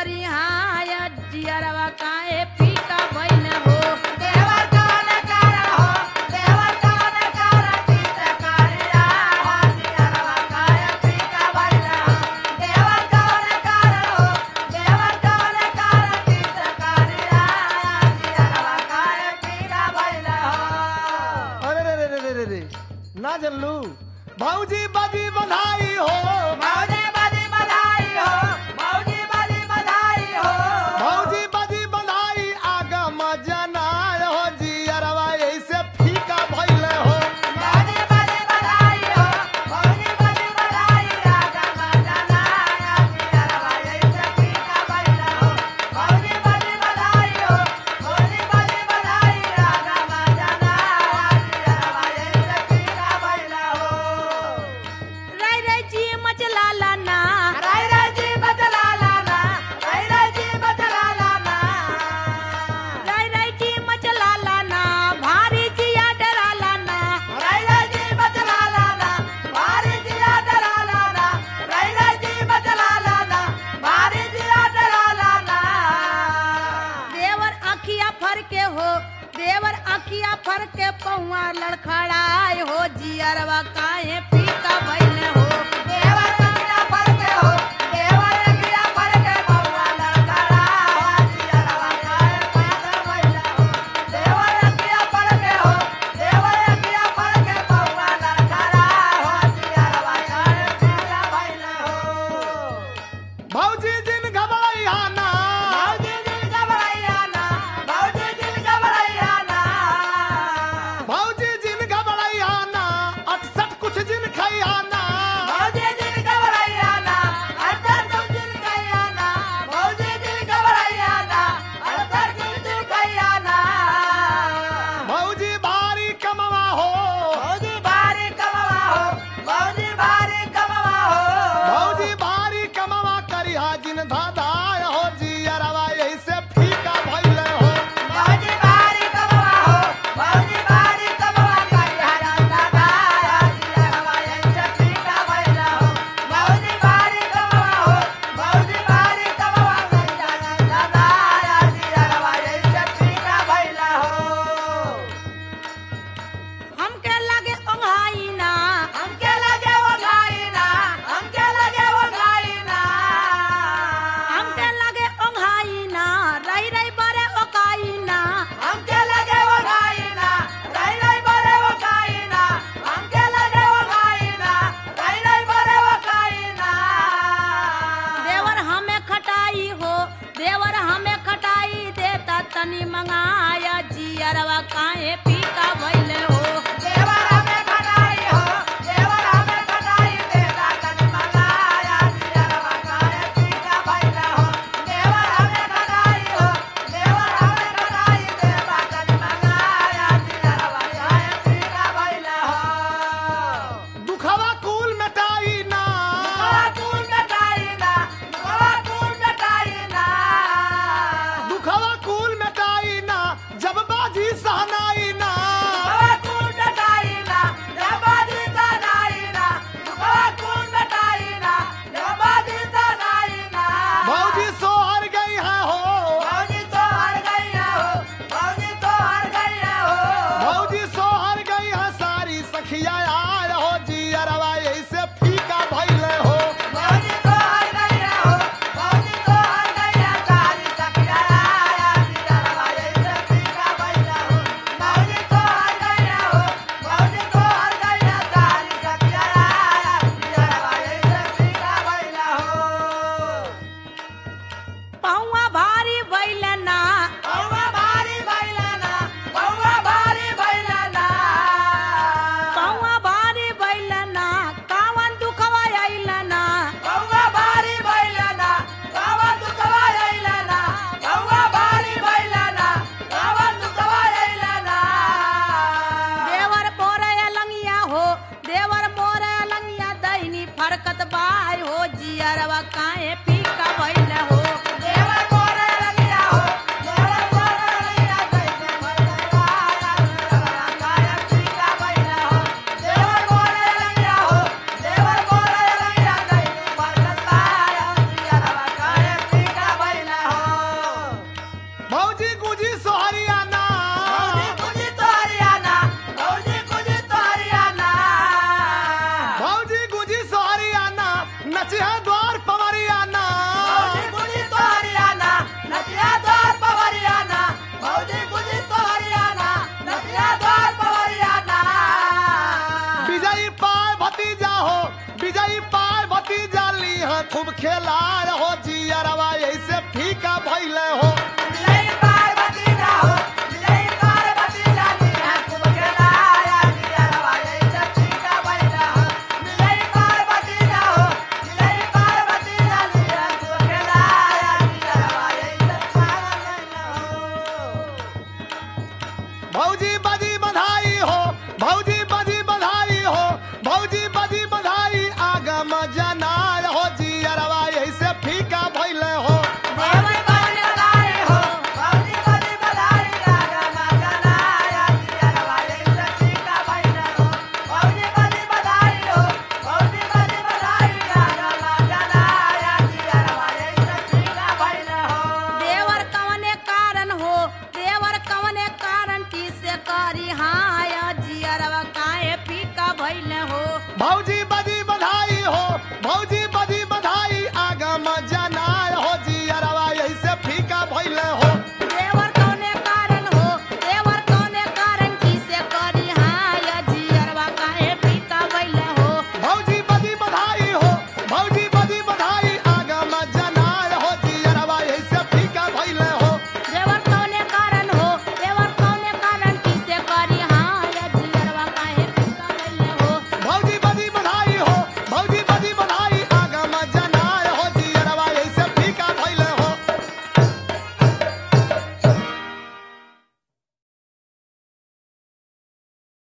करी हाय जियरवा काहे फीका भइल हो देवर कौन कारण हो देवर कौन कारण चित करिया जियरवा काहे फीका भइल हो देवर कौन कारण हो देवर कौन कारण चित करिया जियरवा काहे फीका भइल हो अरे रे रे रे रे रे रे ना जनलू भौजी बाजी बधाई हो मौजी बदी बधाई हो मौजी बदी बधाई हो भौजी बाजी बधाई आगा मजना हो जियरवा ऐसे फीका भइल हो मौजी बदी बधाई हो मौजी बदी बधाई राजा मजना जियरवा ऐसे फीका भइल हो मौजी बदी बधाई हो मौजी बदी बधाई राजा मजना जियरवा ऐसे फीका भइल हो रೈ रೈ जी मचलाला ना राय राय जी बदला लाना राय राय जी बदला लाना रೈ रೈ जी मचलाला ना भारी जिया डराला ना राय राय जी बदला लाना भारी दिया डरा लाना राय राय जी बदला लाना भारी दिया डरा लाना देवर आखिया फर के हो देवर आखिया फर के पौआ लड़खड़ाए हो जियरवा काहे फीका भइल हो देवर अखिया पर के हो देवर अखिया पर के बउआ लड़खड़ा जियरवा काहे पागल भइला हो देवर अखिया पर के हो देवर अखिया पर के बउआ लड़खड़ा जियरवा काहे पागल भइला हो भौजी जिन घबराइया ना मौजी दिल घबराइया ना मौजी दिल घबराइया ना भौजी जिन घबराइया ना अटसट कुछ जिन खैया ना मौजी दिल घबराइया ना अंदर तुम दिल गया ना मौजी दिल घबराइया ना अंदर तुम दिल गया ना भौजी भारी कमवा हो मौजी भारी कमवा हो मौजी भारी कमवा हो भौजी भारी कमवा करिया जिन धाधाय हो जियरवा ऐसे फीका भइल हो मौजी भारी कमवा हो मौजी भारी कमवा करिया दादा दाया जिया हवाया चक्रीका भइला हो मौजी भारी कमवा हो मौजी भारी कमवा करिया दादा दाया जिया हवाया चक्रीका भइला हो हमके लगे ओंघाई ना हमके लगे वो गाइना हमके लगे वो गाइना हमके लगे ओंघाई ना रही रही बारे ओकाई ना हमके लगे वो गाइना रही रही बरे वो गाइना हमके लगे वो गाइना रही रही बरे वो गाइना देवर हमें खटाई हो देवर हमें खटाई देता तनी मंगाया जियरवा काहे फीका भइल हो देवर हमें खटाई हो देवर हमें खटाई देता कनी मंगाया जियरवा काहे पीका भइला हो देवर हमें खटाई हो देवर हमें खटाई देता कनी मंगाया जियरवा काहे पीका भइला हो दुखवा कुल मिटाई ना दुखवा कूल मिटाई ना दुखवा कूल मिटाई ना दुखवा कुल मिटाई ना जब बाजी सहनाई ना दुखवा कूल मिटाई ना जबादी तनाई ना दुखवा कूल मिटाई ना जबादी तनाई ना भौजी सोहर गई है हो भौजी तो हार गई हो भौजी तो हार गई हो भौजी सोहर गई है सारी सखिया आय हो जियरवा ऐसे फीका भइल हो भौजी तो हार गई हो भौजी तो हार गई सारी सखिया आया जिया से पीका भइला हो भौजी तो हार गई हो भौजी तो हार गई सारी सखिया आया जिया से पीका भइला हो पौआ भारी भइल ना बउवा भारी भइला ना बउवा भारी भइला ना पौआ भारी भइल ना कावन दुखवा आइल ना बउवा भारी भइला ना बाबा दुखवा आइला ना बउवा भारी भइला ना बाबा दुखवा आइला ना देवर मोरे लंगिया हो देवर मोरे लंगिया दैनी फरकत बाय हो जियरवा काहे फीका भइल हो देवर को खूब खेलार हो जियरवा ऐसे